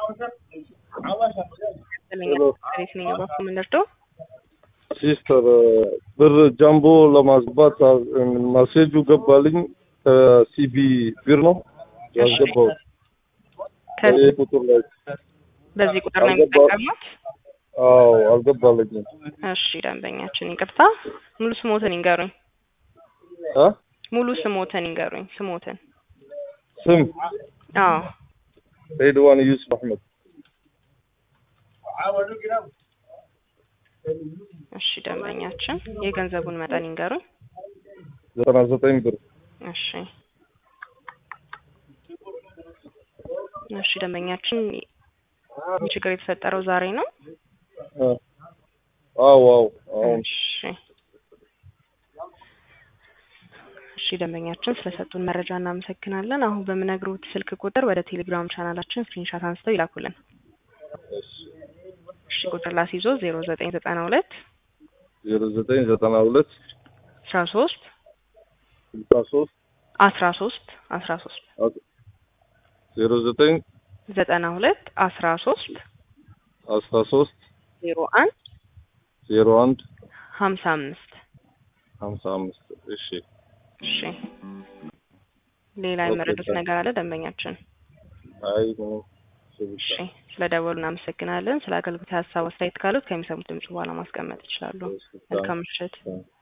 ቤት ነኝ ባኩ የምንረዳው ሲስተር ብር ጃምቦ ለማስገባት ማሴጁ ገባልኝ ከሲቢ ቢር ነው ያስገባሁት። ከዚህ ይህ ቁጥር ላይ በዚህ ቁጥር ነው አልገባ- የሚጠቀሙት? አዎ አልገባልኝም። እሺ ደንበኛችን ይቅርታ፣ ሙሉ ስሞትን ይንገሩኝ። አ ሙሉ ስሞትን ይንገሩኝ። ስሞትን ስም አዎ ሬድዋን ዩሱፍ አህመድ እሺ ደንበኛችን የገንዘቡን መጠን ይንገሩኝ። ዘጠና ዘጠኝ ብር እሺ እሺ ደንበኛችን ይህ ችግር የተፈጠረው ዛሬ ነው? አ አዎ አዎ አሁን እሺ እሺ ደንበኛችን ስለሰጡን መረጃ እናመሰግናለን። አሁን በምነግሩት ስልክ ቁጥር ወደ ቴሌግራም ቻናላችን ስክሪንሻት አንስተው ይላኩልን። እሺ ቁጥር ላስይዞ ዜሮ ዘጠኝ ዘጠና ሁለት ዜሮ ዘጠኝ ዘጠና ሁለት አስራ ሶስት ስልሳ ሶስት አስራ ሶስት አስራ ሶስት ዜሮ ዘጠኝ ዘጠና ሁለት አስራ ሶስት አስራ ሶስት ዜሮ አንድ ዜሮ አንድ ሀምሳ አምስት ሀምሳ አምስት እሺ እሺ ሌላ የመረዱት ነገር አለ ደንበኛችን? አይ ምንም እሱ ብቻ እሺ ስለ ደወሉ እናመሰግናለን። ስለ አገልግሎት ሀሳብ አስተያየት ካሉት ከሚሰሙት ድምጽ በኋላ ማስቀመጥ ይችላሉ። መልካም ምሽት። Thank you.